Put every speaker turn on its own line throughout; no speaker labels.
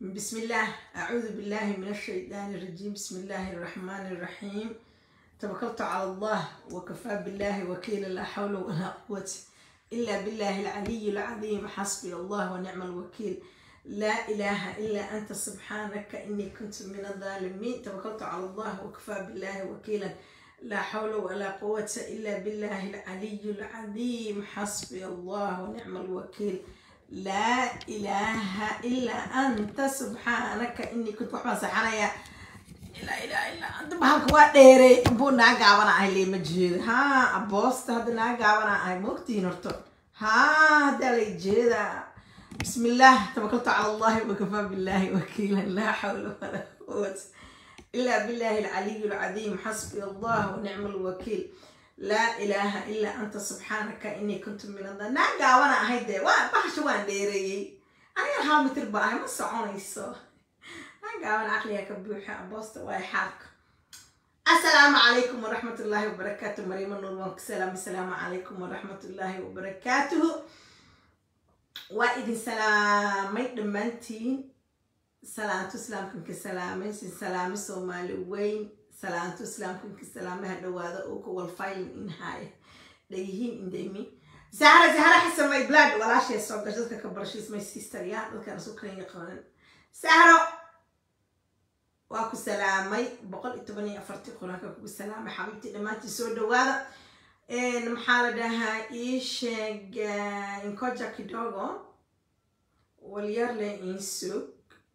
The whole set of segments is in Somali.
بسم الله أعوذ بالله من الشيطان الرجيم بسم الله الرحمن الرحيم توكلت على الله وكفى بالله وكيلا لا حول ولا قوة إلا بالله العلي العظيم حسبي الله ونعم الوكيل لا إله إلا أنت سبحانك إني كنت من الظالمين توكلت على الله وكفى بالله وكيلا لا حول ولا قوة إلا بالله العلي العظيم حسبي الله ونعم الوكيل لا إله إلا أنت سبحانك إني كنت وحبا سحنايا لا إله إلا أنت بحالك واديري بو ناقابنا أهي لي مجهود ها أبوست هذا ناقابنا أهي موقتي نرتو ها هذا لي جيدا بسم الله توكلت على الله وكفى بالله وكيلا لا حول ولا قوة إلا بالله العلي العظيم حسبي الله ونعم الوكيل لا إله إلا أنت سبحانك إني كنت من الظالمين ناقا وانا هيدا وانا بحش وانا ديري أنا ها متر باهي ما سعونيسو ناقا وانا عقلي كبوحة بوست واي حالك السلام عليكم ورحمة الله وبركاته مريم النور وانك سلام السلام عليكم ورحمة الله وبركاته وإذن سلامي دمانتين salaantu islaamkanka salaamaysin salaamo soomaali weyn salaantu islaamkanka salaamaha dhawaada oo ku walfaylin inhaaya dhayihiin indaymi zahra zahra xasan my blood walaashay soo gasho dadka ka barashiis my sister ya dadkaan isu kan yaqaanan sahro waa ku salaamay boqol iyo toban iyo afartii qur-aanka kugu salaamay xabiibtii dhammaantii soo dhawaada maxaa la dhahaa ii sheeg inkoja kidogo walyarle insug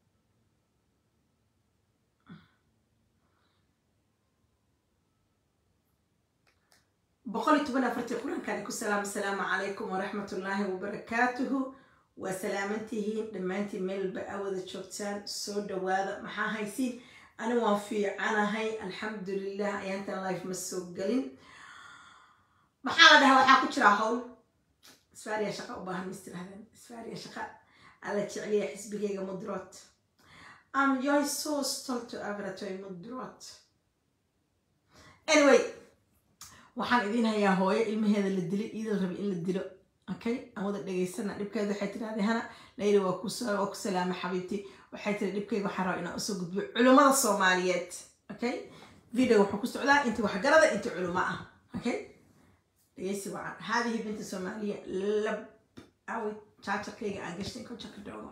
boqol iyo toban afartii qur-aankaan ku salaam asalaamu calaykum waraxmat ullaahi wabarakaatuhu waa salaamantihiin dhammaantiin meelba awada joogtaan soo dhawaada maxaa haysiin ani waan fiicanahay alxamdulilah ayaantan life ma soo gelin maxaa la dhahaa waxaa ku jiraa howl isfaariya shaqa u baahan mis tirahdeen isfaariya shaqa alla jecliya xisbigayga mudroot am yoy so stolto avratoy mudroot anyway waxaan idiin hayaa hooyo ilmaheeda la dilay iidal rabay in la dilo okay aan wada dhegaysana dhibkeeda waxay tirahdee hana layli waa ku waa ku salaamay xabiibti waxay tiri dhibkayga waxaan rabaa inaan usoo gudbiyo culimmada soomaaliyeed okay video wuxuu ku socdaa intii waxgarada intii culimo ah okay dhegeysi wacan haadihi binta soomaaliya lab awi jaajarkayga aan gashtay kojaka dhoogo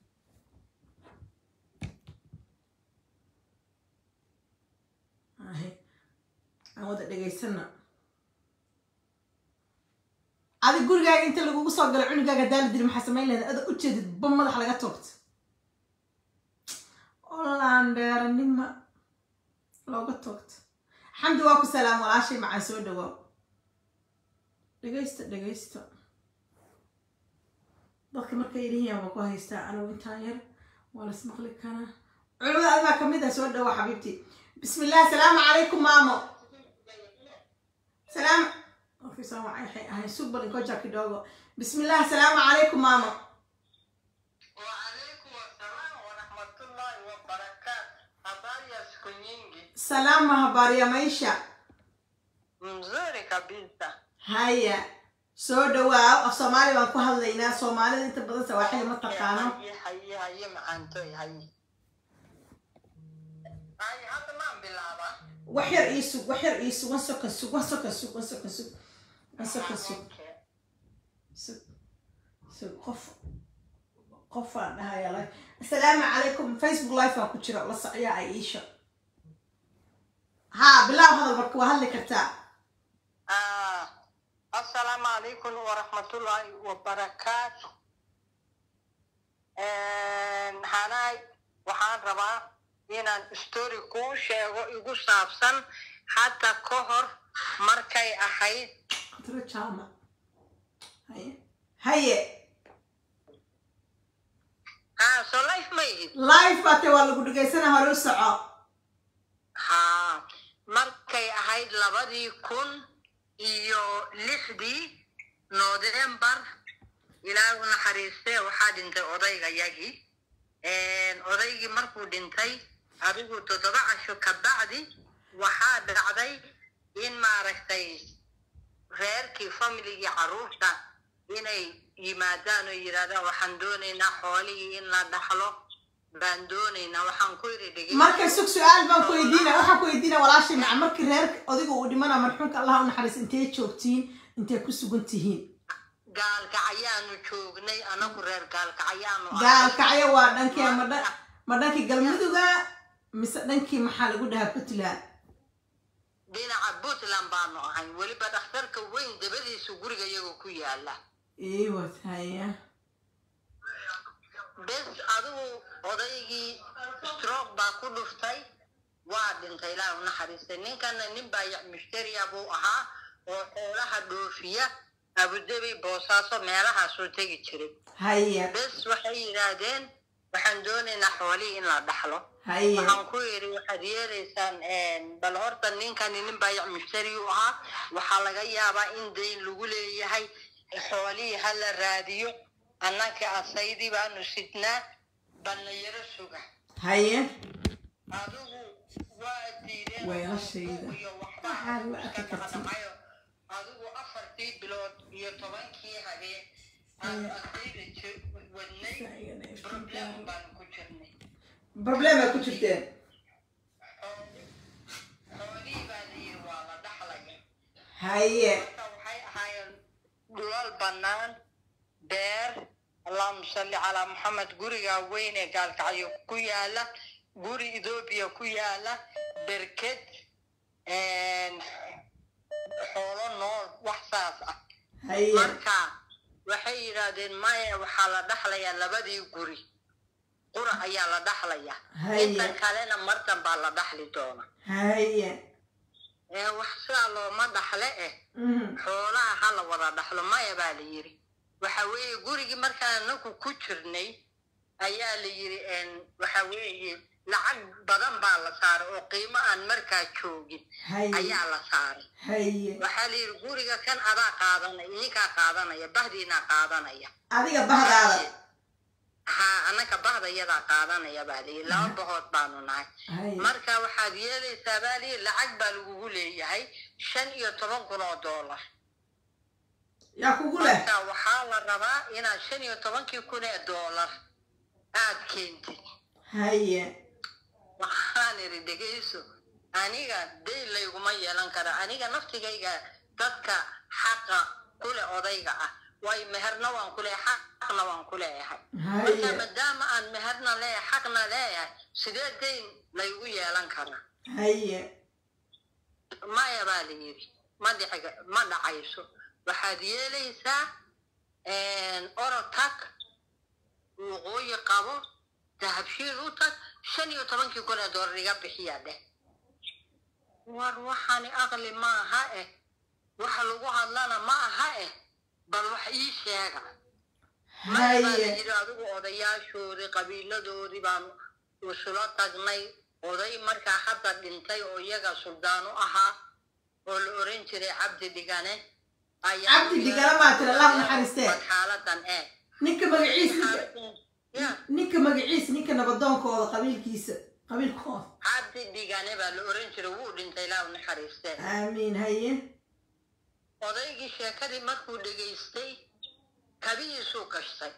aan wada dhegaysana adi gurigaaga inta lagugu soo galo cunugaaga hadaa la dili maxaa samayn lahda ada u jeedid ba madax laga toogto olandheeranima looga toogto xamdi waa ku salaam walaashay macaa soo dhawaa dhegaysta dhegaysta dadka markay yidhihiin waa ku haystaa anigu intaan yar waa las maqli karaa culimada adigaa kamid ah soo dhawa xabiibti bismi illah asalaamu calaykum maamo salaam ofisaan waxay ahay sugbal inkoja kidogo bismi illah asalaamu calaykum maamo
Waalaikum wassalam warahmatullahi wabarakatuh. Habari ya siku nyingi?
salama habari ya maisha
Mzuri kabisa.
haya soo dhawaa af soomaali baan ku hadlaynaa soomaalida inta badan sawaaxili ma taqaano
Haye haye haye macantoy haye. Haye hadda maan bilaaba.
wax yar ii sug wax yar ii sug wan soka sug wan soka sug wan soka sug wan soka sug
Okay.
sug sug qof qofaan dhahaya live assalaamu calaykum facebook live baan ku jira la socyaa aisha haa bilaab hadal marka waa hadli kartaa
Ah, Assalamu alaikum warahmatullahi wabarakatuh. Hanay, waxaan rabaa inaan story kuu sheego igu saabsan hadda ka hor markay ahayd
tiro jaama haye haye
haa soo life ma ihid
live baate waa lagu dhegaysana hore u soco
haa markay ahayd labadii kun iyo lixdii november ilaahay u naxariistee waxaa dhintay odaygayagii odaygii markuu dhintay adigu toddoba casho ka bacdi waxaa dhacday in maaragtay reerkii familigii carruurta inay yimaadaan oo yidhahdaan waxaan doonaynaa xoolihii in la dhaxlo baan doonaynaa waxaan ku yidhi dhegey
marka sug su-aal baan ku weydiina waxaan ku weydiina walaashay maca markii reer odiga uu dhimana marxuumka allah u naxariis intee joogtiin intee ku sugan tihiin
gaalkacayaanu joognay anagu reer gaalkacayaanu ahay.
gaalkacyo waa dhankee ma dha- ma dhankii galmuduga mise dhankii maxaa lagu dhahaa puntland
dhinaca puntland baanu ahay weliba dhakhtarka weyn dabadiisa guriga iyaga ku yaala
iwat haya
bes adigu odaygii stroke baa ku dhuftay waa dhintay ilaahi u naxariistay ninkana nin baayac mushtariya buu ahaa oo xoolaha dhoofiya abudabi boosaaso meelahaasuu tegi jiray
haya
bes waxay yidhaahdeen waxaan doonaynaa xoolihii in la dhaxlo
haya
waxaan ku yidhi waxaad yeelaysaan bal horta ninkani nin baayac mushtari u ahaa waxaa laga yaabaa in dayn lagu leeyahay xoolihii ha la raadiyo annaka asaydii baanu sidnaa ballayaro suga
haya
adigu waa diideen
Weelashayda.
iyo waxba
Waxaad u arki
iska
kartid.
dhaqdhaqayo. adigu afartii bilood iyo tobankii habeen aan asayda ji- wadnay problem baanu ku jirnay
problema ku jirteen
xoolihii baa la yidhi waa la dhaxlaya
haye
marka waxay ahaayeen dhulal bannaan beer allahuma salli calaa maxamed guriga weyn ee gaalkacyo ku yaala guri ethoobiya ku yaala berked xoolo nool wax saas ah
haye
marka waxay yidhaahdeen maya waxaa la dhaxlayaa labadii guri qura ayaa la dhaxlaya
Haya.
intan kalena martan baa la dhaxli doona
haye
ee wax sidaa looma dhaxle eh
Mhm.
xoolaha ha la wada dhaxlo maya baa la yidhi waxa weeye gurigii markaan anagu ku jirnay ayaa la yidhi n waxa weeye lacag badan baa la saaray oo qiimo aan markaa joogin
haye
ayaa la saaray
haye
waxaa la yidhi guriga kan adaa qaadanaya idinkaa qaadanaya bahdiinaa qaadanaya
adiga bahdaada
ha anaka bahda iyadaa qaadanaya baa layidhi laba bahood baanu nahay
haye
marka waxaad yeelaysaa baa layidhi lacag baa lagugu leeyahay shan iyo toban kun oo doolar
yaa kugu leh
marka waxaa la rabaa inaad shan iyo tobankii kun ee doolar aad keentid
haye
waxaan idhi dhegayso aniga dayn layguma yeelan kara aniga naftigayga dadka xaqa kule odayga ah way meherna waan ku leeyahay xaqna waan ku leeyahay marka
haye
maadaama aan meherna leeyahay xaqna leeyahay sidee dayn laygu yeelan karaa
haye
maya baa la yidhi ma dhici ma dhacayso waxaad yeelaysaa orotag waqooyi qabo dahabshiil u tag shan iyo tobankii kun ee doolar iga bixiya dheh war waxaani aqli ma aha eh waxa lagu hadlana ma aha eh bal wax ii sheega maya baa la
haye
yidhi adigu odayaashoodii qabiiladoodii baan isula tagnay oday markaa hadda dhintay oo iyaga suldaan u ahaa oo la oran jiray cabdi dhigane ayaa
Cabdi Dhigane maa tiri, Allah naxariistee.
Bal xaaladan ee
ninka magaciisa ninka-
Xaaladan- ya
ninka magaciisa ninka nabadoonkooda qabiilkiisa qabiilkooda
cabdi dhigane baa la oran jiray wuu dhintay ilaa u naxariistee
aamiin haye
odaygii sheekadii markuu dhegaystay kabihiisuu gashtay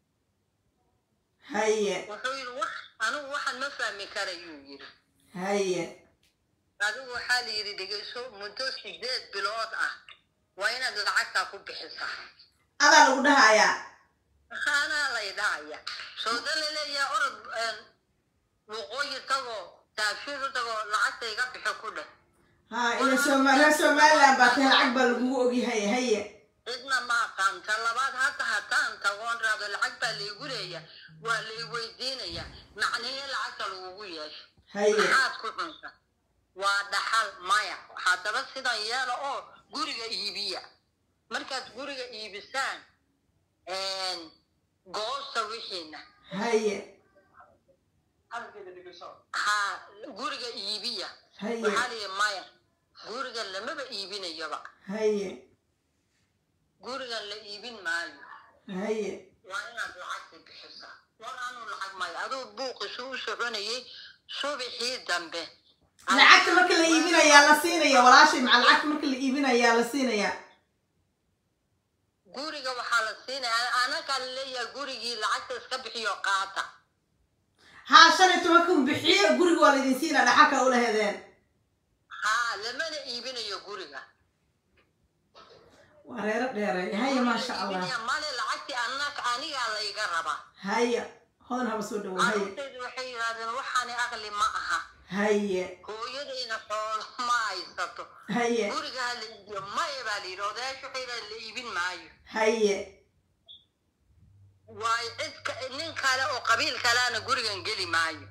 haye
wuxuu yidhi wax anigu waxaan ma fahmi karayuu yidhi
haye
adigu waxaa la yidhi dhegayso muddo sideed bilood ah waa inaad lacagtaa ku bixisaa
adaa lagu dhahayaa
anaa lay dhahaya sooda laleeyaha orod waqooyi tagoo taabshiir u tagoo lacagta iga bixi ku dheh
ha ila sooma reer somaliland baa tahay lacag baa lagugu ogyahay haye
cidna ma aqaanta labaad hadda haddaan tagoon raado lacag baa laygu leeya waa lay weydiinaya macnihii lacagta lagugu yeesho
haye
maxaad ku cunta waa dhaxal maya haddaba sidan yeela oo guriga iibiya markaad guriga iibisaan goosta wixiina
haye
ha guriga iibiya
haye
waxaa liyi maya gurigan lamaba iibinayaba
haye
gurigan la iibin maayo
haye
waa inaad lacagta bixisaa war anuu lacag maayo aduu buuqisu u soconayay subaxii dambe
lacagta marka la iibinayaa la siinaya walaashay maca lacagta marka la iibinayaa la siinayaa
guriga waxaa la siinaya anagaa laleeyahay gurigii lacagta iska bixiyo qaata
haa shan iyo toban kun bixiyo guriga waa laydin siina dhaxalka ula hedeen
haa lamana iibinayo guriga
waa reero dheereey haya maasha allah
Iibinaya male lacagtii annaga anigaa layga rabaa
haya hodan haba soo dhawo haya
carruurtaydu waxay yidhahdeen waxaani aqli ma aha
haya
hooyadayna xoolo ma haysato
haya
guriga ha la iibiyo maya baa la yidhi odayaasha waxay yidhahdeen la iibin maayo
haya
waayo cid ka- nin kale oo qabiil kaleana gurigan geli maayo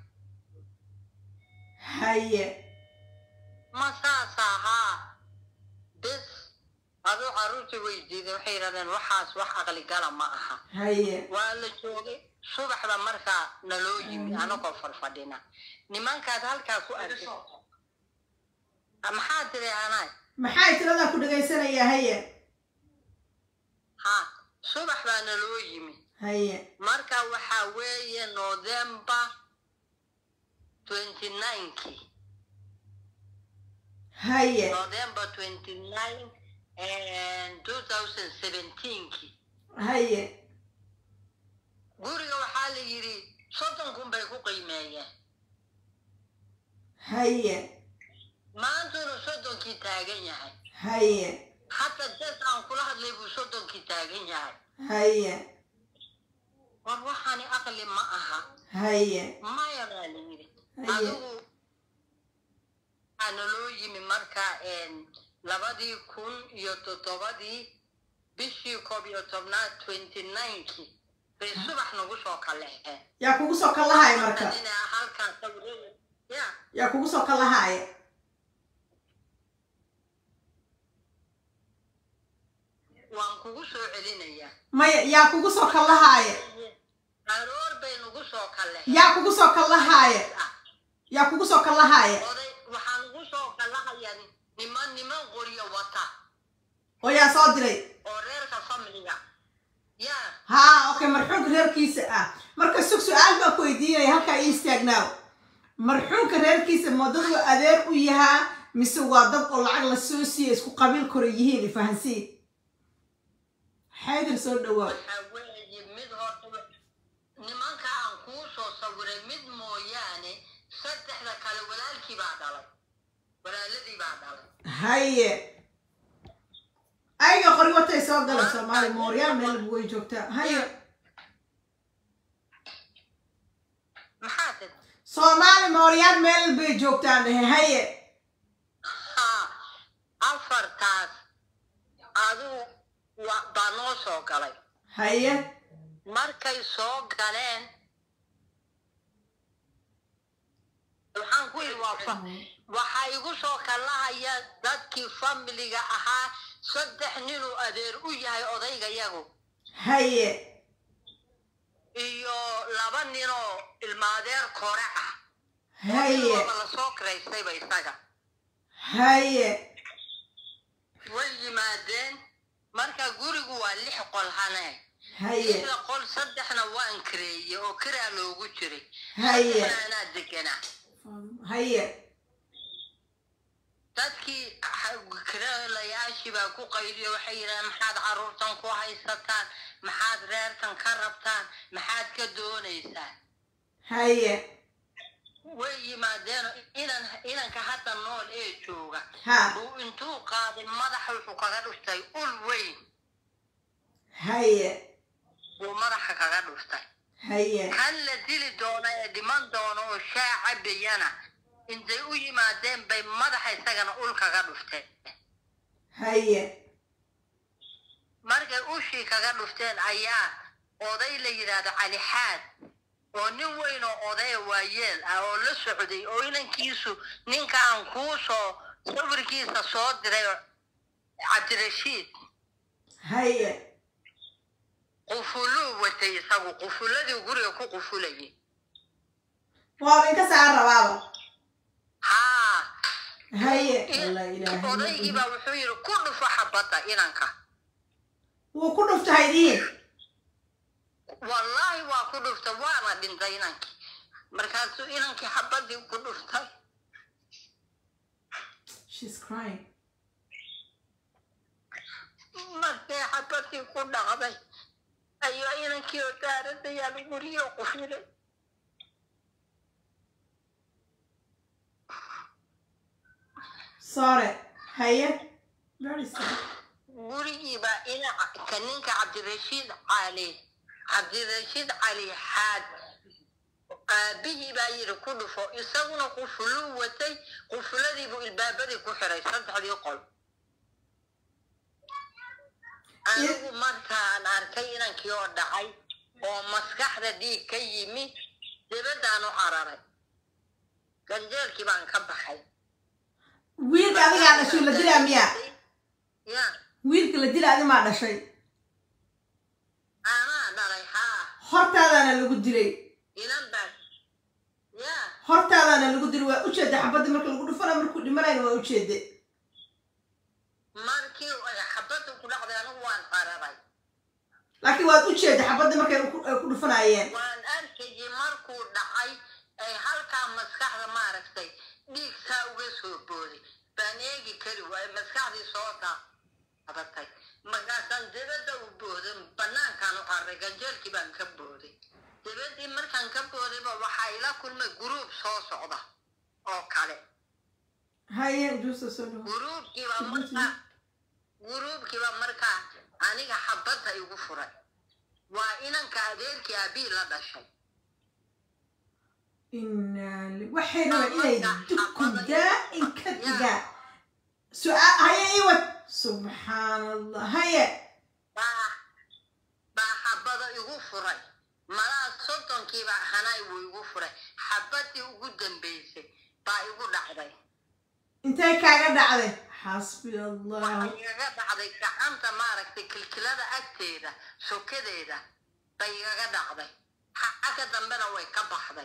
haya
ma saas ahaa bes aduu carruurtii weydiiday waxay yidhahdeen waxaas wax aqli gala ma aha
haya
waa la joogay subaxda markaa naloo yimi anagoo farfadhina nimankaad halkaa ku arkay maxaa tiri anaay
maxay tiradaa ku dhagaysanayaa haya
ha subax baa naloo yimi
haya
marka waxaa weeye november twenty ninekii
haya
november twenty nine two thousand seventeenkii
haya
guriga waxaa la yidhi soddon kun bay ku qiimeeyeen
haya
maantuna soddonkii taagan yahay
haya
hata des aan kula hadlay buu soddonkii taagan yahay
haya
war waxaani aqli ma aha
haya
maya baa la yidhi
Haye.
adigu waxaa naloo yimi marka labadii kun iyo toddobadii bishii koob iyo tobnaad twenty ninekii bay subax nagu soo kaleexeen
yaa kugu soo kallahaya marka
ina halkaan sawirada ya
yaa kugu soo kallahaya
waan kugu soo celinayaa
maya yaa kugu soo kallahaya
aroor bay nagu soo kaleexeen
yaa kugu soo kallahaya yaa kugu soo kallahaya
oday waxaa nagu soo kalahayaa niman niman qoryo wata
oo yaa soo diray
oo reerka familiga yaa
haa okay marxuumka reerkiisa ah marka sug su-aal baan ku weydiinaya halkaa ii istaagnaaw marxuumka reerkiisa ma dad uu adeer u yahaa mise waa dad oo lacag la soo siiya isku qabiil kore yihiin ifahansiin xaydir soo dhawaaw
waxaa weeye mid horta nimanka aan kuu soo sawiray mid mooyaane saddexda kale walaalkii baa dhalay walaaladii baa dhalay
haye ayaga qori watay soo gala soomaali mooryaan meel way joogtaa haye
maxaa tid
soomaali mooryaan meel bay joogtaan dhehe haye
haa afartaas aduu wa- baa noo soo galay
haye
markay soo galeen waxaan ku yidhi waa fa waxaa igu soo kalahaya dadkii familiga ahaa saddex ninuu adeer u yahay odaygayagu
haye
iyo laba ninoo ilmaadeer kore ah
haye
waaba lasoo kiraystayba isaga
haye
way yimaadeen marka gurigu waa lix qol hane
haye
lixda qol saddexna waan kireeye oo kiraa loogu jiray
haye
saddexna anaa deganaa
haye
dadkii kiralayaashii baa ku qayliyo waxay yidhahdeen maxaad carruurtan ku haysataan maxaad reerkan ka rabtaan maxaad ka doonaysaan
haye
way yimaadeen inan inanka hadda nool ee jooga
ha
uu intuu qaaday madaxa wuxuu kaga dhuftay ul weyn
haye
buu madaxa kaga dhuftay
haye
kan la dili doono ee dhiman doono oo shaa cabayana intay u yimaadeen bay madaxa isagana ul kaga dhufteen
haye
markay ushii kaga dhufteen ayaa oday la yidhaahdo cali xaad oo nin weyn oo odaya waayeel ah oo la socday oo inankiisu ninka aan kuu soo sawirkiisa soo diray cabdirashiid
haye
qufuluu watay isagu qufuladii guriga ku qufulayay
waaba inka saan rabaaba
haa
haye
in-
alla ilaahay
odaygii baa wuxuu yidhi ku dhufo xabadda inanka
wuu ku dhuftahay diin
wallaahi waa ku dhuftay waana dhintay inankii markaasuu inankii xabaddii ku dhuftay
she's crying
markay xabadii ku dhacday ayuu inankii oo daaradayaal guryo qufilay
sore haye very sad
gurigiiba inaca ninka cabdirashiid cali cabdirashiid cali xaad aabihii baa yidhi ku dhufo isaguna qufuluu watay qufuladiibuu ilbaabadii ku xiray saddexdii qol anigu markaan arkay inankii oo dhacay oo maskaxda dhiig ka yimi dibadaan u cararay ganjeelkii baan ka baxay
wiilka adigaa dhashay la dilaa miya
ya
wiilka la dila adi maa dhashay
anaa dhalay haa
hortaadaana lagu dilay
inan baa ya
hortaadaana lagu dilay waa ujeeda xabadda marka lagu dhufana markuu dhimanayna waa ujeede
markii ay xabadda ku dhacday anigu waan cararay
laakiin waad ujeeda xabadda markay ku ay ku dhufanayeen
waan arkayay markuu dhacay ay halkaa maskaxda maaragtay dhiig saa uga soo booday baan eegi kari waaye maskaxdii soo daadatay markaasaan dibadda u booday banaankaan u carray ganjeelkii baan ka booday dibadii markaan ka boodayba waxaa ila kulmay guruub soo socda oo kale
haye juusta soo dhawo
guruubkiiba markaa guruubkiiba markaa aniga xabadda igu furay waa inanka adeerkii aabii la dhashay
inaa li- waxay rabaan inay dubku daa'in ka digaan su-aal haye iwad subxaan allah haye
baa baa xabada igu furay malaa soddonkiiba hanaay wuu igu furay xabadii ugu dambaysay baa igu dhacday
intay kaaga dhacday xasbi allah
waxay igaga dhacday gacanta maaragtay kilkilada agteeda sokadeeda bay igaga dhacday xagga dambena way ka baxday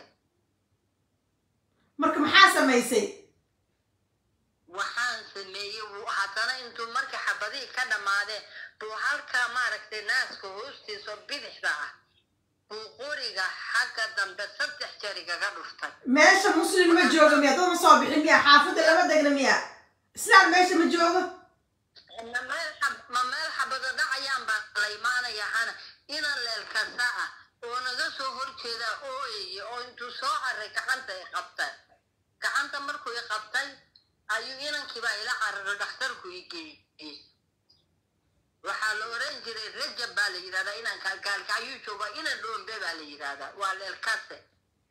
marka maxaa samaysay
waxaan sameeyey wuu haddana intuu markii xabadihii ka dhammaadeen buu halkaa maaragtay naaska hoostiisa oo bidixda ah buu qoriga xagga dambe saddex jeer igaga dhuftay
meesha muslim ma jooga miya dad ma soo bixin miya xaafadda lama degna miya islaan meesha ma joogo
ma meel xab- ma meel xabado dhacayaan baa la imaanaya hana inan leelkasa ah oo naga soo horjeeda ooyaya oo intuu soo carray gacanta i qabtay gacanta markuu i qabtay ayuu inankiibaa ila cararo dhakhtarku i geeyey waxaa la oran jiray rajab baa la yidhahdaa inanka gaalka ayuu joogaa inan dhoombe baa la yidhahdaa waa leelkase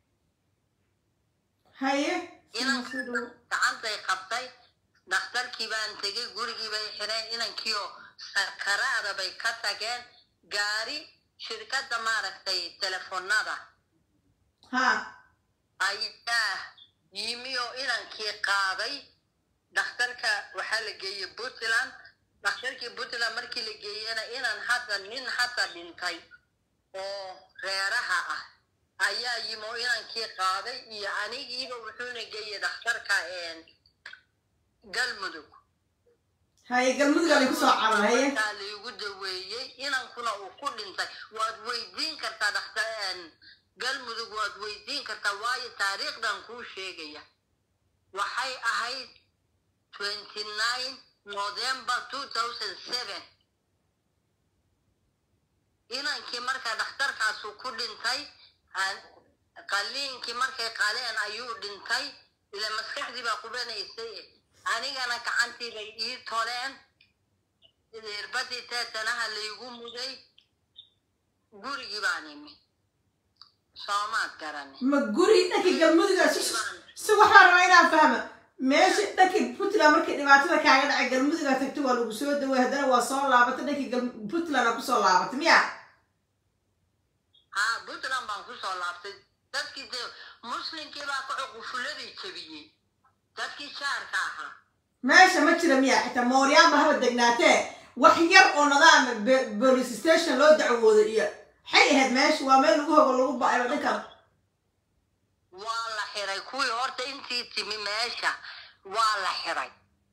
haye
inanka gacantay qabtay dhakhtarkii baan tegey gurigii bay xireen inankiioo sakaraada bay ka tageen gaari shirkadda maaragtay telefoonada
ha
ayaa yimi oo inankii qaaday dhakhtarka waxaa la geeyey puntland dhakhtarkii puntland markii la geeyena inan hadda nin hadda dhintay oo reeraha ah ayaa yimi oo inankii qaaday iyo anigiiba wuxuuna geeyey dhakhtarka galmudug
haye galmudugaa lay kusoo carar haye
markaa laygu daweeyey inankuna uu ku dhintay waad weydiin kartaa dhakhtar galmudug waad weydiin kartaa waayo taariikhdan kuu sheegaya waxay ahayd twenty nine november two thousand seven inankii markaa dhakhtarkaasu ku dhintay aan- qaliinkii markay qaleen ayuu dhintay ila maskaxdii baa qubanaysay anigana gacantii bay ii toleen irbadii teetanaha laygu muday gurigii baan imi soomaad garani
ma guri dhankii galmuduga si si waxaa rabaa inaan fahma meesha dhankii puntland markii dhibaatada kaaga dhacay galmuduga tagtay waa lagu soo daway haddana waa soo laabatay dhankii gal- puntland aa kusoo laabatay miya
haa puntland baan kusoo laabtay dadkii dee muslimkii baa ka cuqufuladii jebiyey dadkii jaarka ahaa
meesha ma jira miya xitaa mooryaan ba haba degnaatee wax yar oo nadaama be- police station loo dacwoodo iyo maxay ahayd meesha waa meel lagu hogo lagu ba-ayo dhankan
waa la xiray kuwii horta intii timi meesha waa la xiray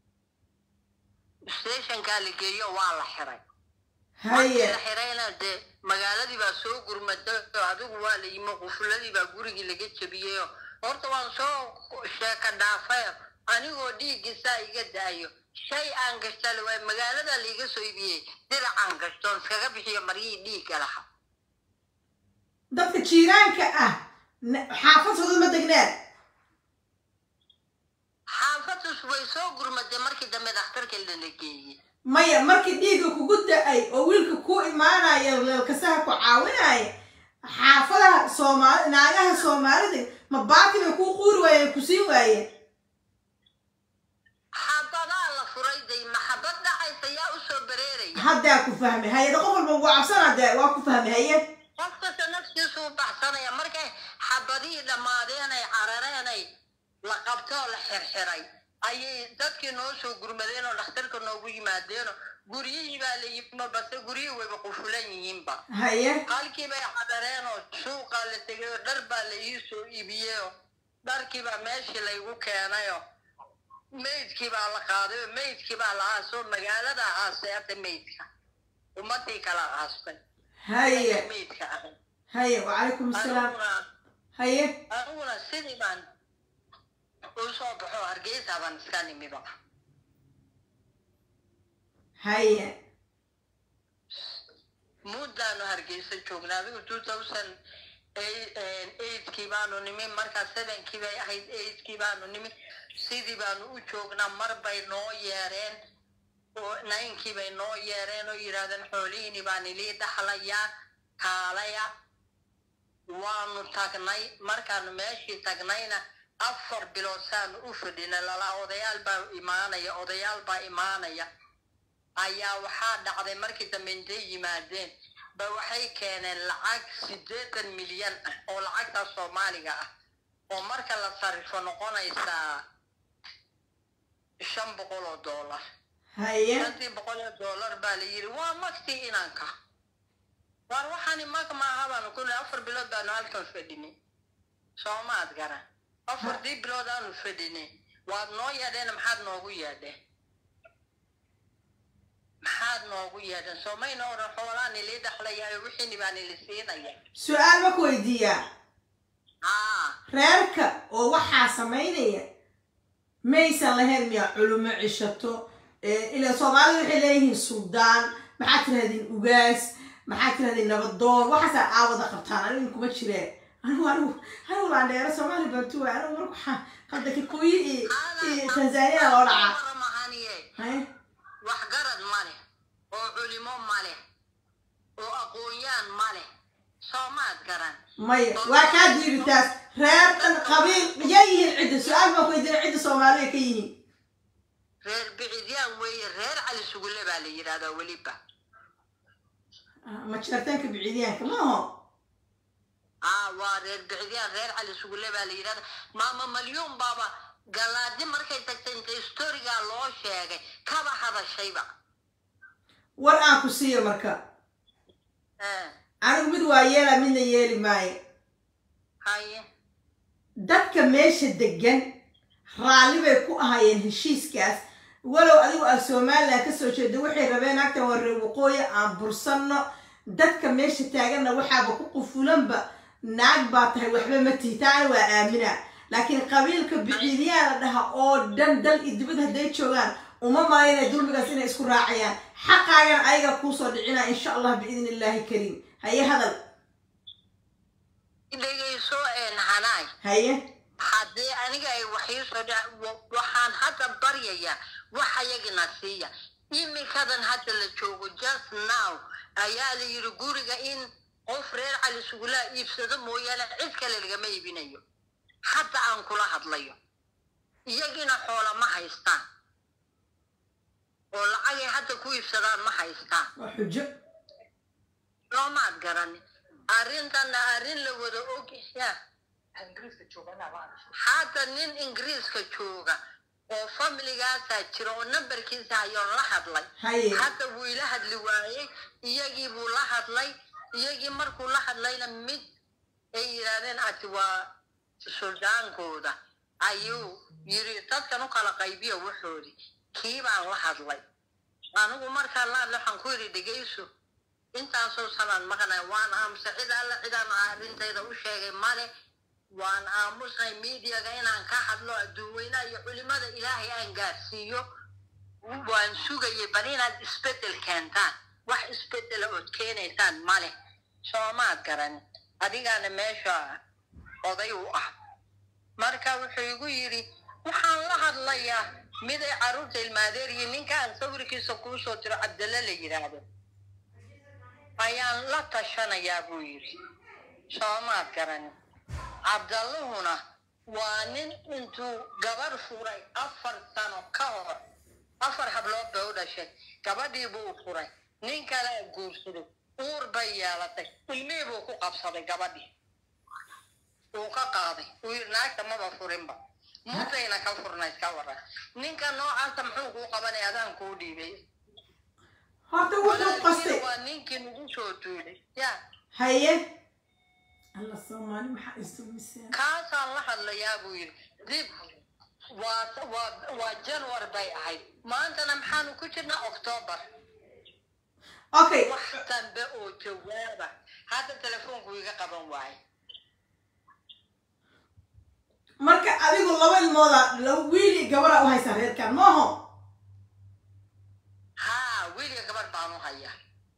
stationkaa la geeyo waa la xiray markii
haye
la xirayna dee magaaladii baa soo gurmatay oo adigu waa la yimi qufuladii baa gurigii laga jebiyeyoo horta waan soo sheeka dhaafay anigoo dhiiggiisaa iga da'ayo shay aan gashta la waay magaaladaa laiga soo ibiyey diracaan gashtoon iskaga bixiyo maryihii dhiigga laha
dadka jiiraanka ah na- xaafadooda ma degneen
xaafadda way soo gurmadee markii dambe dhakhtarka lala geeyey
maya markii dhiigga kugu da-ay oo wiilka ku imaanaya leelkasaha ku caawinaya xaafadaha soomaali naagaha soomaalida ma baati bay kuu quuri waayeen ku siin waayeen
xabadaa la furay day maxabad dhacaysa yaa usoo bareeraya
haddaa ku fahmay hayada qof walba ugu cabsanaa dee waa ku fahmay haye
qof kasta naftiisu u baxsanaya markay xabadihii dhammaadeenay carareenay la qabtoo la xirxiray ayay dadkii noo soo gurmadeen oo dhakhtarka noogu yimaadeenoo guryihii baa la yimi base guryihii wayba qufulan yihiinba
haye
halkii bay cadareen oo suuqaa la tegay oo dhar baa la ii soo iibiyeyoo dharkii baa meeshii laygu keenayoo meydkii baa la qaaday oo meydkii baa la aasoo magaalada aasay hadda meydka ummadii kala aastay
haye
meydka ahay
haye wacalaykum asalaam
aniguna
haye
aniguna sidii baan u soo baxo hargeysa baan iska nimiba
haye
muddaanu hargeysa joognaa adigu two thousand eigtkii baanu nimi markaa sevenkii bay ahayd eigtkii baanu nimi sidii baanu u joognaa mar bay noo yeereen oo ninkii bay noo yeereen oo yidhahdeen xoolihiini baan ilii dhaxlayaa kaalaya waanu tagnay markaanu meeshii tagnayna afar bilood saanu u fadhina lalaa odayaal baa imaanaya odayaal baa imaanaya ayaa waxaa dhacday markii dambe intay yimaadeen ba waxay keeneen lacag siddeetan milyan ah oo lacagta soomaaliga ah oo marka la sarrifo noqonaysaa shan boqol oo dollar
haye
shantii boqol oo dollar baa la yidhi waa magtii inanka waar waxaani mag maaha baanu ku nihi afar bilood baanu halkan fadhinay soomaad garan afartii bilood aanu fadhinay waad noo yeedheen maxaad noogu yeedheen maxaad noogu yeedheen soomayna odhan xoolaan ilii dhaxlayayo wixiini baan ili siinaya
su-aal ma ku weydiiyaa
haa
reerka oo waxaa samaynaya maysan lahayn miyaa culumo cishato ila soomaalida waxay leeyihiin suldaan maxaad tirahdeen ugaas maxaad tirahdeen nabadoon waxaasaa aawada qabtaan anigu kuma jireen anigu anigu anigu laandheero soomaali bantuwa anigu marka waxaa hadda kikuyi iyo iyo tanzania loo dhacaa
waramahaniye
haye
waxgarad ma leh oo culimo ma leh oo aqoon-yaan ma leh soomaad garan
maya waa kaa diiri taas reer dhan qabiil yaa yihiin cidda su-aal baan ku weydiina cidda soomaaliya ka yihiin
reer bicidyaan weeye reer cali sugulle baa la yidhahdaa weliba
ma jirtaanka biciidyaanka maaho
aa waa reer bicidyaan reer cali sugulle baa la yidhahdaa maama malyuun baaba galaadi markay tagtay inta historigaa loo sheegay kaba hadashayba
war aan ku siiyo marka
Eh,
anigu mid waa yeela midna yeeli maayo
haye
dadka meesha degan raalli bay ku ahayeen heshiiskaas walow adigu aad somalilan kasoo jeeda waxay rabeen agtan waa reer waqooyi aan bursanno dadka meesha taaganna waxaaba ku qufulanba naag baa tahay waxba ma tihi taana waa aamina laakiin qabiilka biciidiyaa la dhaha oo dhan dal iyo dibad hadday joogaan uma malaynaya dulmigaas inay isku raacayaan xaqaagan ayaga kuusoo dhicina insha allah biidni illaahi kariim haye hadal
dhegayso een hanaay
haye
haddii aniga ay waxiisoo dhac waxaan hadda baryayaa wax ayagina siiya iminkadan hadda la joogo just now ayaa la yidhi guriga in qof reer cali sugulaa iibsado mooyaane cid kale lagama iibinayo hadda aan kula hadlayo iyagina xoola ma haystaan oo lacagay hadda ku iibsadaan ma haystaan
waa xujo
loomaad garani arrintanna arrin la wada og ya hadda nin ingiriiska jooga oo familigaasaa jira oo nambarkiisa hayoon la hadlay
haye
hadda wuu ila hadli waayey iyagii buu la hadlay iyagii markuu la hadlayna mid ay yidhaahdeen ati waa suldaankooda ayuu yiri dadkan u kala qaybiya waxoodii kii baan la hadlay anigu markaan la hadlay waxaan ku yidhi dhegayso intaasoo sanaan maqnay waan aamusa cid alla cidaan arrintayda u sheegay male waan aamusnay miidiyaga inaan ka hadlo adduunweynaha iyo culimada ilaahay aan gaarsiiyo waan sugayay bal inaad isbedel keentaan wax isbedela ood keenaysaan male soomaad garan adigaana meesha oday u ah marka wuxuu igu yidhi waxaan la hadlayaa mid ay carruurta ilmaadeer iyo ninkaan sawirkiisa kuu soo diro cabdalle la yidhaahdo ayaan la tashanayaa buu yidhi soomaad garan cabdallahuna waa nin intuu gabar furay afar sano ka hor afar hablood bay u dhashay gabadhii buu furay nin kale guursaday uur bay yeelatay ilmihii buu ku qabsaday gabadhii uu ka qaaday uu yidhi naagta maba furinba mutayna ka furna iska waran ninka noocaasa muxuu kuu qabanay adaan kuu dhiibay
horta wuxuu qastay
waa ninkii nagu soo duulay ya
haye alla soomaali maxaa isumiseen
kaasaan la hadlayaa buu yidhi dib waa waa waa janwar bay ahayd maantana maxaanu ku jirnaa octoobar
okay
wax dambe oo jawaaba hadda telefoonku iga qaban waaye
marka adigu laba ilmooda laba wiil iyo gabara u haysaa reerkan maaho
haa wiiliga gabar baan u hayaa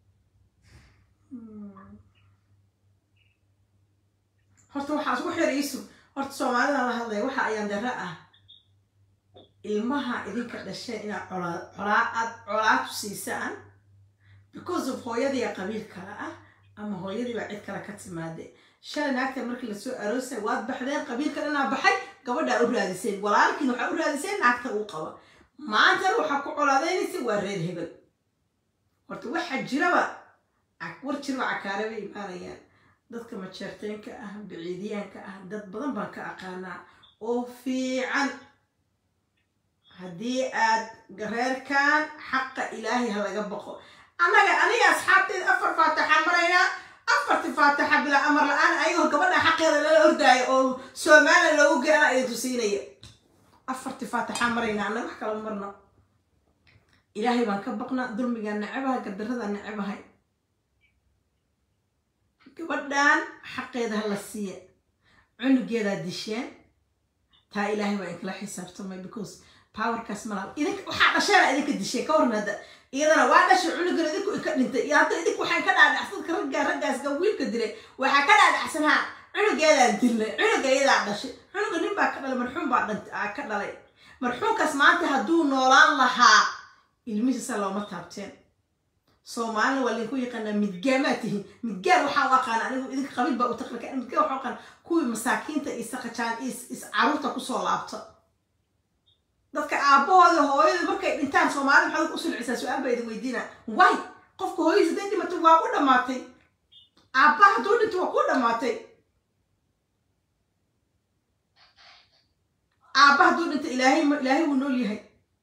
horta waxaa isku xir iisu horta soomaalida la hadlaya waxa ayaan dara ah ilmaha idinka dhasheen inaad colaa colaa aad colaatu siisaan because of hooyadiiya qabiil kale ah ama hooyadiiba cid kale ka timaade shalay naagta markii lasoo aroosay waad baxdeen qabiilka dhanaa baxay gabadhaa u raadiseen walaalkiin waxaa u raadiseen naagta uu qaba maantana waxaa ku colaadeynaysa waa reer hebel horta waxaa jiraba war jiraba cakaare bay imaanayaan dadka majeerteenka ah biciidiyaanka ah dad badan baan ka aqaanaa oo fiican haddii aad reerkan xaqa ilaahay ha laga baqo annaga aniga asxaabteeda afar faataxa maraynaa afarti faataxa bilaa amar la-aan ayagoo gabadha xaqeeda lala ordaayo oo soomaaliya loogu geena idin tusiinaya afarti faataxa maraynaa annaga wax kala marno ilaahay baan ka baqnaa dulmigaan nacabahay gardaradaan nacabahay gabadhan xaqeeda ha la siiya cunugeedaa disheen taa ilaahay baa inkala xisaabtamay because powerkaas malaha idink waxaa dhasheena idinka disheen ka waran hadda iyadana waa dhashay cunugan idinku inka dhintay iyo hadda idinku waxaan ka dhaadhacsan ka raggaa raggaasga wiilka dilay waxaa ka dhaadhacsan haa cunugeedaan dilnay cunuga iyadaa dhashay cunuga nin baa ka dhalay marxuum baa dhant ka dhalay marxuumkaas maanta hadduu noolaan lahaa ilmihiisa looma taabteen soomaalina waa linku yaqaanaa midgaamaa tihiin midgaan waxaa u aqaana anigu idinka qabiil baa u taqrika midgaan waxaa u aqaana kuwii masaakiinta iyo saqajaan iyo is caruurta kusoo laabta dadka aabbahooda hooyada markay dhintaan soomaalida maxaad u sulcisaa su-aal baa idin weydiina way qofka hooyadiis haday dhimato waa u dhammaatay aabbaha hadduu dhinto waa ku dhammaatay aabba hadduu dhinto ilaahay ma ilaahay wuu nool yahay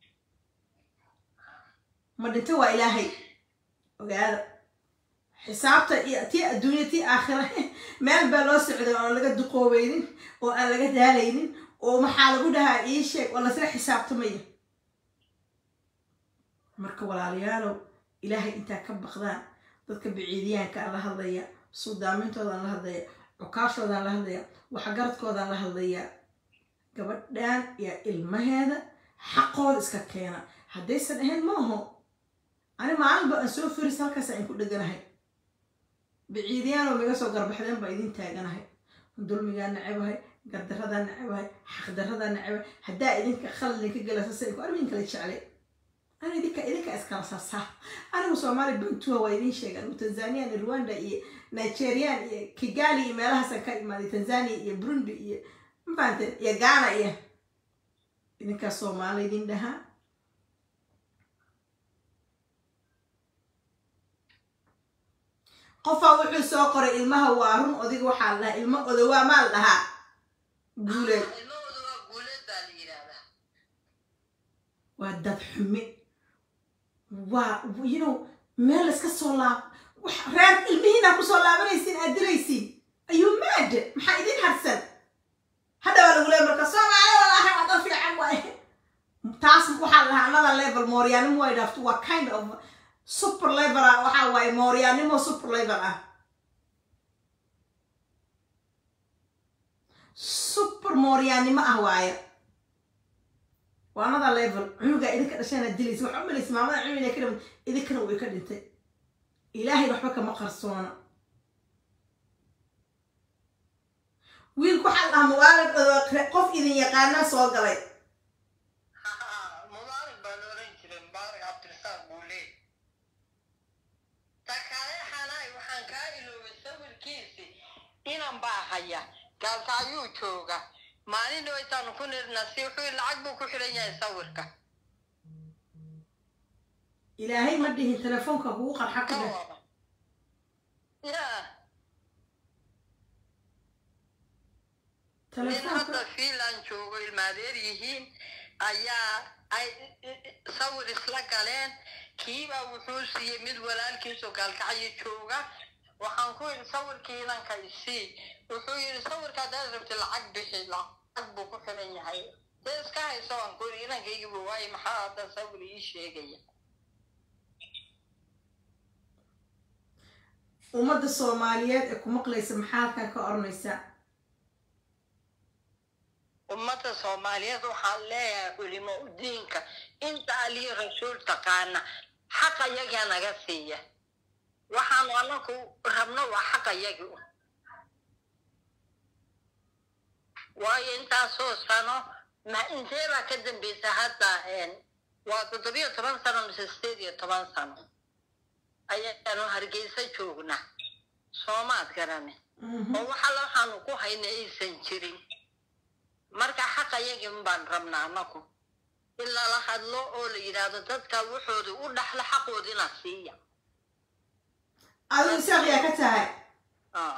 ma dhinto waa ilaahay ogaada xisaabta iyo tii adduunya tii aakhira meel baa loo socday oo aan laga duqoobeynin oo aan laga daalaynin oo maxaa lagu dhahaa ii sheeg oo lasla xisaabtamaya marka walaalayaalow ilaahay intaa ka baqdaan dadka biciidiyaanka aan la hadlaya suudaamintoodan la hadlaya cukaashoodaan la hadlaya waxgaradkoodaan la hadlaya gabadhan iyo ilmaheeda xaqooda iska keena haddaysan ahayn maaho ani maalinba aan soo firis halkaas aan ku dheganahay biciidiyaanoo miga soo garbaxdeen baa idin taaganahay dulmigaa nacabahay gardarradaa nacabahay xaqdarradaa nacabahay haddaa idinka khalad idinka galasasa ku armin kala jeclay ana idinka idinka iskala saasaa anigu soomaali bantua waa idin sheega anigu tanzanian iyo rwanda iyo nigerian iyo kigali iyo meelahaasaan ka imaaday tanzania iyo burundi iyo mafahanteen iyo ghana iyo idinkaa soomaali idin dhahaa qofaa wuxuu soo qoray ilmaha waa run odiga waxaa la dhahaa ilmo odowaa maa la dhahaa guuleed
ilmahooda waa guuleed baa la yidhaahdaa
waa dad xume waa you know meel iska soo laab wax reer ilmihiinaa kusoo laabanaysiin aad dilaysiin ayuu maad maxaa idin harsan hadda waa lagu leey marka soomaali walaahi waa dad fiican waay taas waxaa la dhahaa another level mooryaanimo way dhaafto waa kind of super level ah waxaa waaye mooryaanimo super level ah super mooryaanimo ah waaye waa another level cunugaa idinka dhashaana dilaysa waxaa umalaysa maamada cunug inay ka dhiman idinkana way ka dhintay ilaahay waxba kama qarsoona wiilku waxaa la dhahaa mawaalid qof idin yaqaana soo galay
baa haya gaalka ayuu jooga maalin dhawaytaanu ku nirna si wuxuu yidhi lacag buu ku xidhan yahay sawirka
ilaahay ma dhihin telefoonka kugu qarxa ku
ka
dheh
wada ya nin
telefoonka
hadda fiinland joogo ilmaadeer yihiin ayaa ay sawir isla galeen kiibaa wuxuu siiyey mid walaalkiisoo gaalkacyo jooga waxaan ku yidhi sawirkii inanka isii wuxuu yidhi sawirka haddaad rabti lacag bixi lacag buu ku xiran yahay dee iska hayso waan ku yidhi inankaygiibu waaye maxaa hadda sawir ii sheegaya
ummadda soomaaliyeed ee ku maqlaysa maxaa halkan ka oranaysa
ummadda soomaaliyeed waxaan leeyahay culimo udiinka inta aliyo rasuul taqaana xaqa yagaa naga siiya waxaanu anaku rabno waa xaqa yagi u waayo intaasoo sano ma intee baa ka dambeysa hadda waa toddobiyo toban sano mise sideed iyo toban sano ayaanu hargeysa joognaa soomaad garane
Mhm.
oo waxala waxaanu ku hayna aysan jirin marka xaqa yagii baan rabnaa anaku in lala hadlo oo la yidhaahdo dadka wuxooda u dhaxla xaqoodina siiya
adigu isaaq yaa ka tahay
Ah.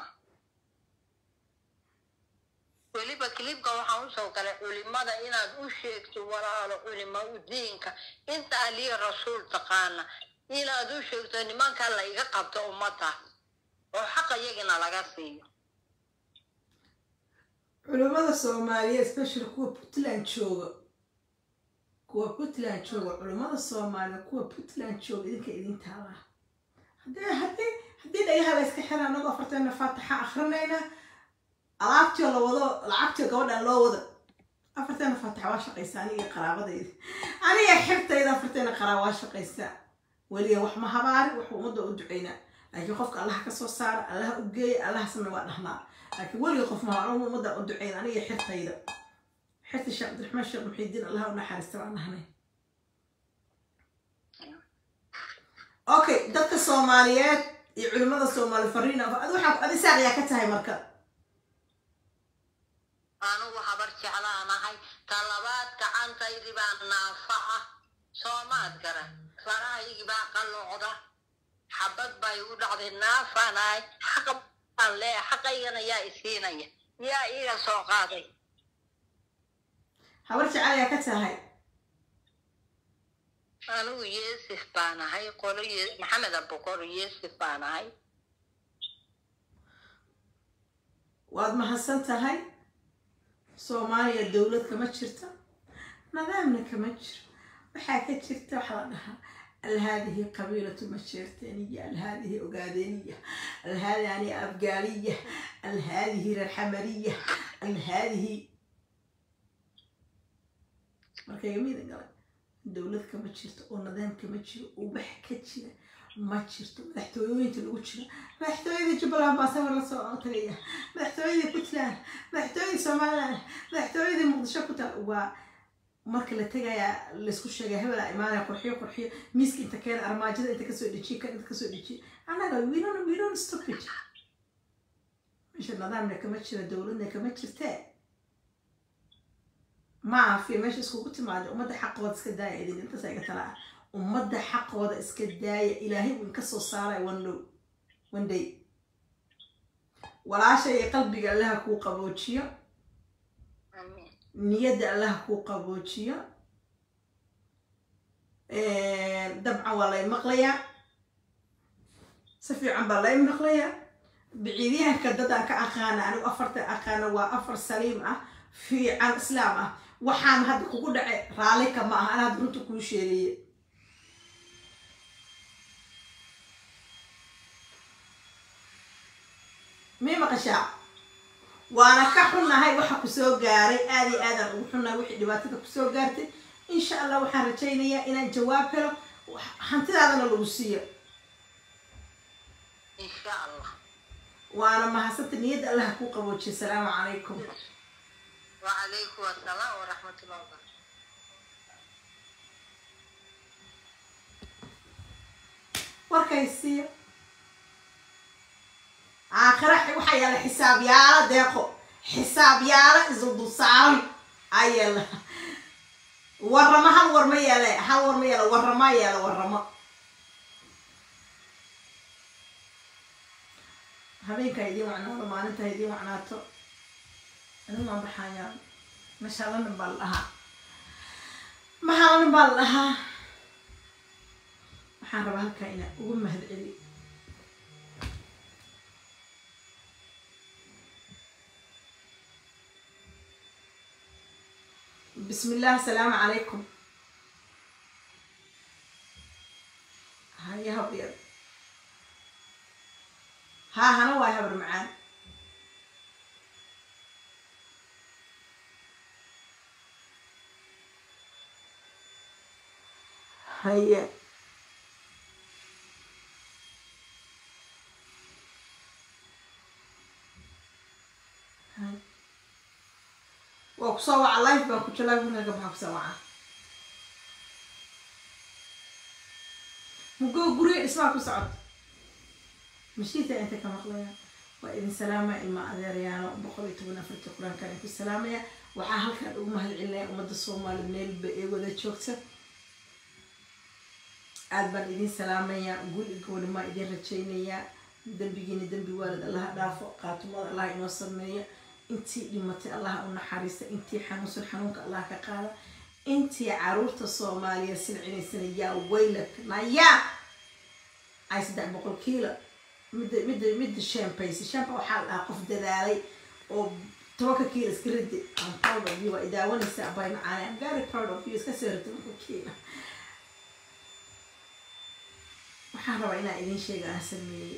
weliba kilibka waxaan usoo galay culimada inaad u sheegto walaalo culimo udiinka inta aliya rasuul taqaana inaad u sheegto nimanka la iga qabto ummada oo xaqa yagina laga siiyo
culimmada soomaaliyeed especially kuwa puntland jooga kuwa puntland jooga culimmada soomaaliyeed kuwa puntland jooga idinka idin taala haddii haddii haddii dhagaha la iska xira anagoo afarteena faatixa akrinayna alaabtioo la wado lacagtioo gabadhan loo wado afarteena faatixa waa shaqaysa aniga qaraabadayda aniga xirtayda afarteena qaraab waa shaqaysa weliga wax ma habaari wax ummadda u ducaynaa laakiin qofka allaha ka soo saara allaha u geeya allaha samey waa dhahnaa laakiin weliga qof maha anigu ummadda u ducayn aniga xirtayda xirta sheekh cabdiraxmaan sheekh muxiidiin allaha u naxariista baan nahnay okay dadka soomaaliyeed iyo culimmada soomaali fariin adi waxaa adi saaq yaa ka tahay marka
anugu habar jeclaanahay talabaad gacantaydi baa naafa ah soomaad garan farahaygii baa qalloocda xabad bay u dhacday naafanahay xaqa baan leeyahay xaqaygana yaa isiinaya yaa iiga soo qaaday
habar jecel yaa ka tahay
anigu yeesif baan ahay qolo Ye- maxamed abukor yeesif baan ahay
waad mahadsan tahay soomaaliya dowlad kama jirto nidaamna kama jiro waxaa ka jirta waxaa la dhahaa alhaadihi qabiilatu masheerteniya alhaadihi ogaadeniya alhaadani afgaaliya alhaadihi reerxamariya alhaadihi marka igamiida galay dowlad kama jirto oo nidaam kama jiro oo wax ka jira ma jirto madaxtooyooyinka lagu jiro madaxtooyada jubbaland baa sawir lasoo tagaya madaxtooyada puntland madaxtooyada somaliland madaxtooyada muqdisho ku taal waa marka la tegayaa laysku sheegay hebelaa imaanaya qurxiyo qurxiyo miiska inta keena armaajada inta kasoo dejiye kan inta kasoo dejiye annaga we don't we don't stop it meesha nidaamna kama jiro dowladna kama jirtee ma afi meesha iskugu timaado ummadda xaqooda iska daaya idin intaas iga tala ah ummadda xaqooda iska daaya ilaahay uu inka soo saaray one dhow one day walaasha iyo qalbiga allaha kuu qaboojiyo
Amiin.
niyadda allaha kuu qaboojiyo dabcan waa lay maqlayaa si fiican baa lay maqlayaa biciidyahanka dad aan ka aqaana anigu afarta aqaana waa afar saliim ah fiican islaam ah waxaan hadda kugu dhacay raalli ka ma aha ana hadda runta kuu sheegaye mii maqashaa waana ka xunnahay waxa kusoo gaaray aad iyo aadaan ugu xunnahay wixii dhibaatada kusoo gaartay insha allah waxaan rajaynayaa inaan jawaab helo wax- hantidaadana lagu siiyo
insha allah
waana mahadsanta niyadda allaha kuu qaboojiya asalaamu calaykum
وعليكم السلام ورحمة الله وبركاته
warkaysiiyo aakhira waxaa yaala xisaabyaalo deeqo xisaabyaalo isdul saaran ayala warramo hal war ma yeele hal war ma yeele warrama yeele warramo habeenka idiin wacnaado maalinta idiin wacnaato anigu waan baxayaa mashalanin baa la dhahaa maxalanin baa la dhahaa waxaan rabaa halkaa inaa ugu mahad celi بسم الله السلام عليكم هيا هبيض ها هنا واي هبر معان هيا هاي waa ku soo waca life baan ku jira life markaa ka baxa ku soo waca mugoo guriga dhismaha ku socod mashiinta inta ka maqlaya waa idin salaamaya ilma adeerayaano boqol iyo toban afartii qur-aankan ay ku salaamaya waxaa halkan ugu mahad celinaya ummadda soomaali meelba ee wada joogta aad baan idin salaamayaa guul iyo gownimaa idin rajaynayaa dembigiina dembi waalid allaha dhaafo qaatumada allah inoo sameeya intii dhimatay allah u naxariista intii xanuunsan xanuunka allah ka qaada intii caruurta soomaaliya silcinaysana yaa waylak nayaa ay saddex boqol kiilo midda midda midda shampayse shampa waxaa la dhahaa qof dadaalay oo tobanka kiilo iska ridi I'm proud of you waa idaawanaysa abay macaane I'm very proud of you iska soo ridi tobanka kiilo waxaan rabaa inaan idin sheega aan sameeyey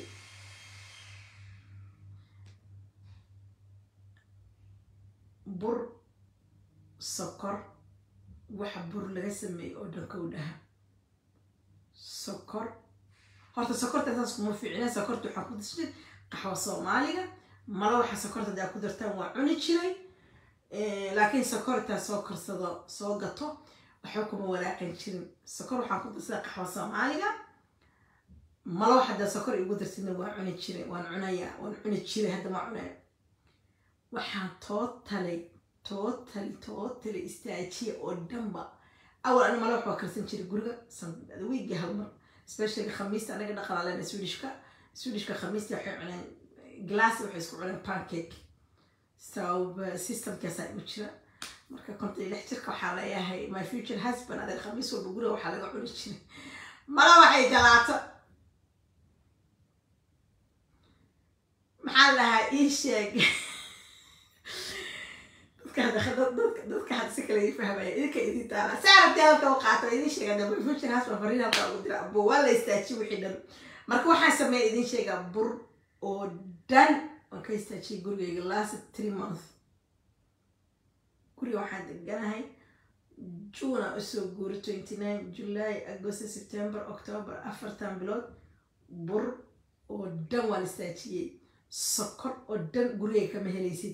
bur sokor waxa bur laga sameeyey oo dhan kow dhaha sokor horta sokorta saas kuma fiicna sokorta waxaa ku dashay qaxwo soomaaliga mala waxa sokorta hadaa ku dartaan waa cuni jiray laakiin sokortaa soo korsado soo gato waxba kuma walaaqan jirin sokor waxaan ku darsada qaxwo soomaaliga mala wax hadaa sokor igu darsidna waa cuni jiray waan cunayaa waan cuni jiray hadda ma cunaya waxaan tootalay tootali tootali istaajiya oo dhanba awal ani mala wax waa karsan jiray guriga wiigi hal mar especially khamiista anaga dhaqanaalena swedishka swedishka khamiista waxay cuneen glass waxay isku cuneen pancake so systemkaasaa igu jira marka konta iyo lix jirka waxaa leeyahay my future husband adeer khamiis walba guriga waxaa laga cuni jiray mala waxay jalaato maxaa lahaa ii sheeg dadka hadda si kale ii fahmaya idinka idin taala saarabti halka u qaato idin sheega daba future husband fariin halka ugu dira abo waa la istaajiye wixii dhan marka waxaan sameeya idin sheegaa bur oo dhan waan ka istaajiyay gurigayga last three months guriga waxaan deganahay june aan usoo guuray twenty nine july agost september october afartan bilood bur oo dhan waan istaajiyey sokor oo dhan gurigay kama helaysid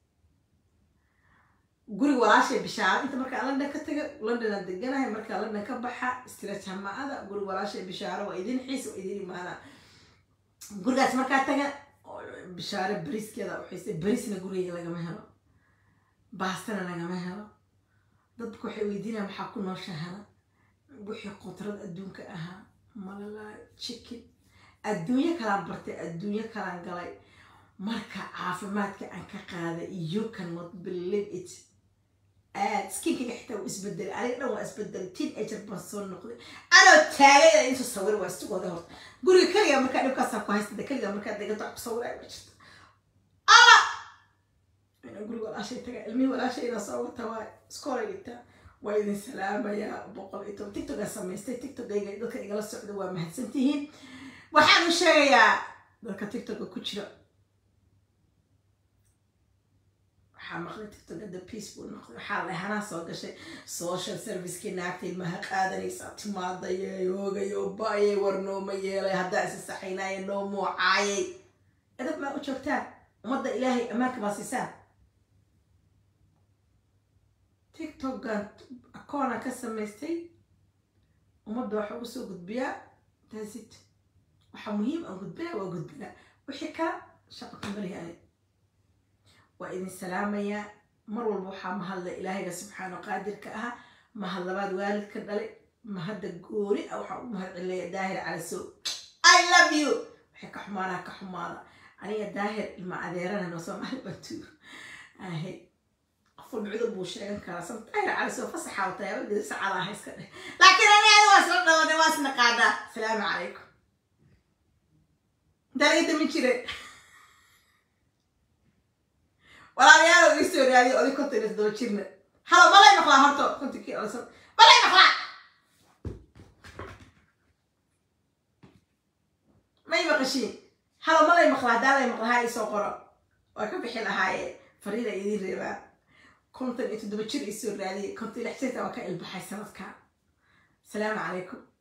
guriga walaashay bishaaro inta markaa london ka taga londonaan deganahay markaa london ka baxa stretch hamaada guriga walaashay bishaaro waa idin xiis waa idin imaana gurigaas markaa taga bishaaro bariskeeda waxayse barisna gurigayga lagama helo baastana lagama helo dadku waxay weydiinayaan maxaa ku nooshahana wixii qudrad adduunka ahaa malalaay chicken adduunyo kalaan bartay adduunyo kalaan galay marka caafimaadka aan ka qaaday you cannot believe it aad skinkayga xitaa wuu isbedelay aniga dhan waa isbedelay teen ager baan soo noqday anoo taagay intu sawir waa isugooda horta guriga keliga markaa dhibkaasaa ku haystada keliga markaa degato ku sawiraya ma jirto alla inaan guriga walaashay taga ilmihii walaashay inaa soo wata waa iskoolay dhigtaa waa idin salaamayaa boqol iyo toban tiktokaa samaystay tiktokayga dadka igala socda waa mahadsantihiin waxaan u sheegayaa dadka tiktoka ku jira waxaa maqlay tiktok hadda peace buu noqday waxaa la hanaa soo gashay social servicekii naagta ilmaha qaadanaysaa timaadaya yoogaya ba-ayay war nooma yeelay haddaa isa saxaynaya noo muucaayay edab maa u joogtaan ummadda ilaahay ammaanka baa siisaan tiktokan akoona ka samaystay ummadda waxa ugu soo gudbiyaa taasit waxaa muhiim aan gudbinaa waa gudbinaa wixii kala shaqa kamarihani waa idin salaamayaa mar walba waxaa mahadla ilaahayga subxaana qaadirka ah mahad labaad waalidka dhalay mahadda gooni ah waxaa ugu mahad celinaya daahir calasow i love you waxay ka xumaanaa ka xumaada aniga daahir ilma adeerana noo soomaali bantu ahay qof walba cudur buu sheegan karaa san daahir calasow fasaxa wataa yabadeeda sacadaa hayska dheh laakiin aniga waa isla dhawanay waa isna qaadaa asalaamu calaykum dalaga damin jire walaalayaal ii soo raadiyo oday konton iyo toddoba jirna halo malay maqlaa horto kontonkii olsan malay maqlaa may maqashiin halo malay maqlaa hadaalay maqlahaa ii soo qoro waa ka bixi lahaaye fariida idiin reebaa konton iyo toddoba jir ii soo raadiyay konton iyo lix jirta waa ka ilbaxay sanadka asalaamu calaykum